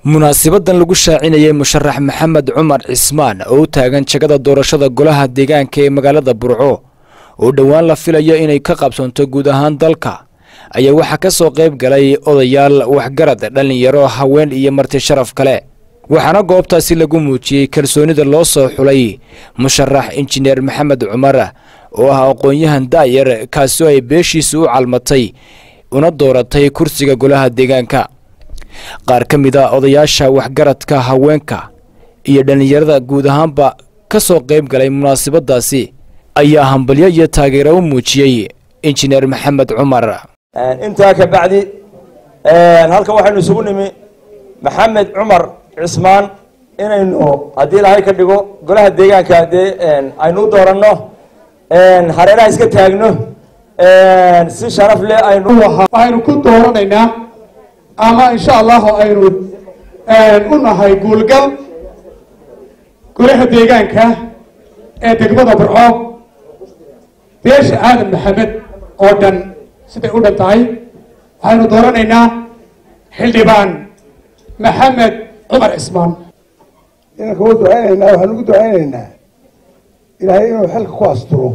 munaasibadan lagu shaacinayay musharax maxamed cumar cismaan oo u taagan jagada doorashada golaha deegaanka ee magaalada burco oo dhowaan la filayo inay ka qabsanto guud ahaan dalka ayaa waxaa ka soo qayb galay odayaal waxgarad dhallinyaro haween iyo marti sharaf kale waxaana goobtaasi lagu muujiyey kalsoonida loo soo xulay musharax injineer maxamed cumar oo ah aqoon-yahan daayar kaasoo ay beeshiisa u calmatay una dooratay kursiga golaha deegaanka qaar ka mid a odayaasha waxgaradka haweenka iyo dhallinyarada guud ahaanba ka soo qayb galay munaasabadaasi ayaa hambalyo iyo taageero u muujiyey injineer maxamed cumar intaa ka bacdi halkan waxaynu isugu nimi maxamed cumar cismaan inaynu haddii ilaahay ka dhigo golaha deegaanka dee aynu u dooranno hareeraha iska taagno si sharaf leh aynu waxaynu ku dooranaynaa ama insha allahu aynu u nahay guulgal golaha deegaanka ee degmada burco beesha aadan maxamed oo dhan siday u dhan tahay waxaynu dooranaynaa xildhibaan maxamed cumar cismaan inanka u ducaynaynaa waxaan ugu ducaynaynaa ilaahay inuu xilka ku asturo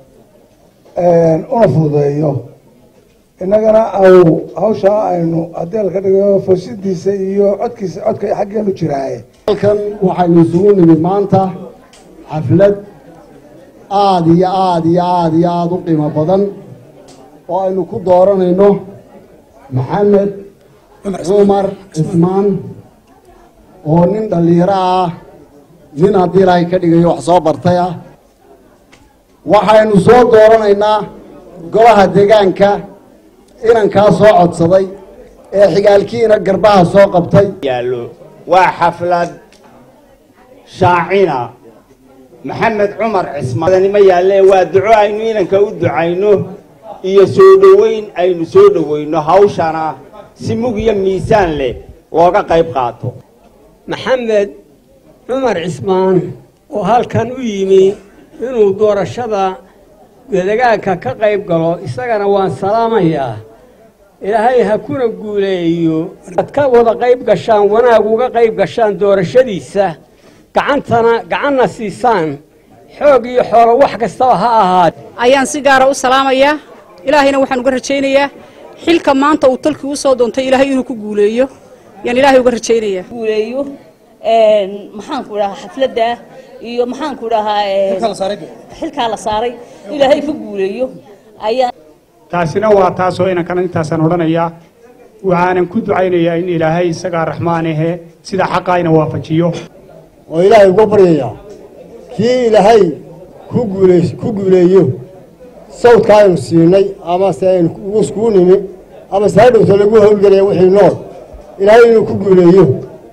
una fududeeyo innagana au hawshaa aynu haddii alka dhigo fursidiisa iyo codkiisa codka xaggeenu jiraaye halkan waxaynu isugu nimid maanta xaflad aada iyo aada iyo aada iyo aada u qiimo badan oo aynu ku dooranayno maxamed cumar cismaan oo nin dhallinyaro ah nin haddii ilaahay ka dhigayo wax soo bartay ah waxaynu soo dooranaynaa golaha deegaanka inankaa soo codsaday ee xigaalkiina garbaha soo qabtay yaallo waa xaflad shaacina maxamed cumar cismaanima yaalle waa duco aynu inanka u ducayno iyo soo dhoweyn aynu soo dhoweyno hawshana si mug iyo miisaan leh looga qayb qaato maxamed cumar cismaan oo halkan u yimi inuu doorashada deegaanka ka qayb galo isagana waan salaamayaa ilaahay ha kuna guuleeyo ad ka wada qayb gashaan wanaag uga qayb gashaan doorashadiisa gacantana gacanna siisaan xoog iyo xoolo wax kastaba ha ahaat ayaan si gaara u salaamayaa ilaahayna waxaan uga rajaynayaa xilka maanta uu talkii u soo doontay ilaahay inuu ku guuleeyo yaan ilaahay uga rajaynayaa guuleeyo maxaanku dhahaa xafladda iyo maxaanku dhahaa xilkaa la saaray ilaahay ka guuleeyo ayaa taasina waa taasoo inankana intaasaan odhanayaa waxaanan ku ducaynayaa in ilaahay isagaa raxmaan ahe sida xaqaayna waafajiyo oo ilaahay uga baryayaa kii ilaahay ku guuleys ku guuleeyo sawdka aynu siinay amase aynu iskugu nimi ama se hadhowta lagu howlgelaya wixii nool ilaahay inuu ku guuleeyo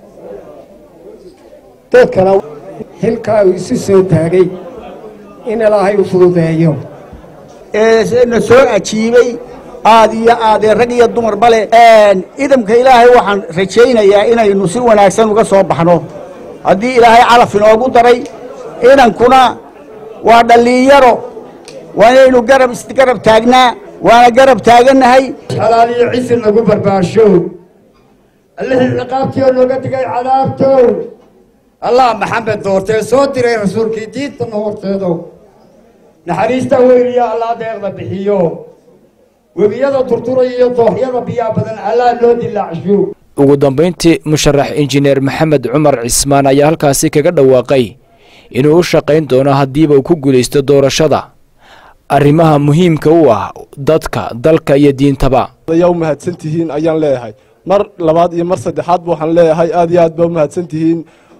dadkana xilkaa uu isu soo taagay in ilaahay u fududeeyo na soo ajiibay aad iyo aadee rag iyo dumarba leh idamka ilaahay waxaan rajaynayaa inaynu si wanaagsan uga soo baxno haddii ilaahay calaf inoogu daray inankuna waa dhallinyaro waa inaynu garab isgarab taagnaa waana garab taagannahay xalaal iyo cisi nagu barbaarsho allihii ciqaabtioo nooga digay cadaabtow allah maxamed doortee soo diray rasuulkii diintana horteedo naxariista weyniyo allah deeqda bixiyo webiyada turturaya iyo dooxyada biyaa badan allah loo dilaacsho ugu dambayntii musharax injineer maxamed cumar cismaan ayaa halkaasi kaga dhawaaqay inuu u shaqayn doono haddiiba uu ku guulaysto doorashada arrimaha muhiimka u ah dadka dalka iyo diintaba ayaa u mahadsan tihiin ayaan leeyahay mar labaad iyo mar saddexaadba waxaan leeyahay aad iyo aad baa u mahadsan tihiin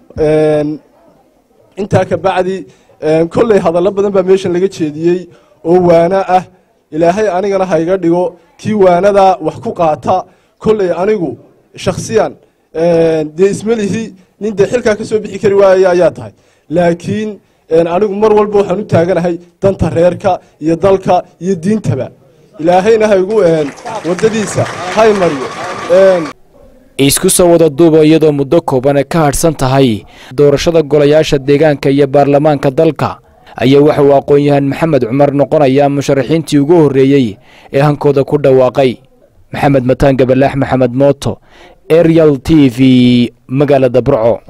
intaa ka bacdi kolley hadallo badan baa meeshan laga jeediyey oo waana ah ilaahay anigana ha iga dhigo kii waanadaa wax ku qaata kolley anigu shakhsiyan dee ismelihi nin dee xilkaa ka soo bixi kari waayaya ayaa tahay laakiin anigu mar walba waxaan u taaganahay danta reerka iyo dalka iyo diintaba ilaahayna ha igu waddadiisa hay mariyo isku soo wada duuba iyadoo muddo kooban ka hadhsan tahay doorashada golayaasha deegaanka iyo baarlamaanka dalka ayaa waxa uu aqoon-yahan maxamed cumar noqonayaa musharaxiintii ugu horreeyey ee hankooda ku dhawaaqay maxamed mataan gabalaax maxamed mooto arial t v magaalada burco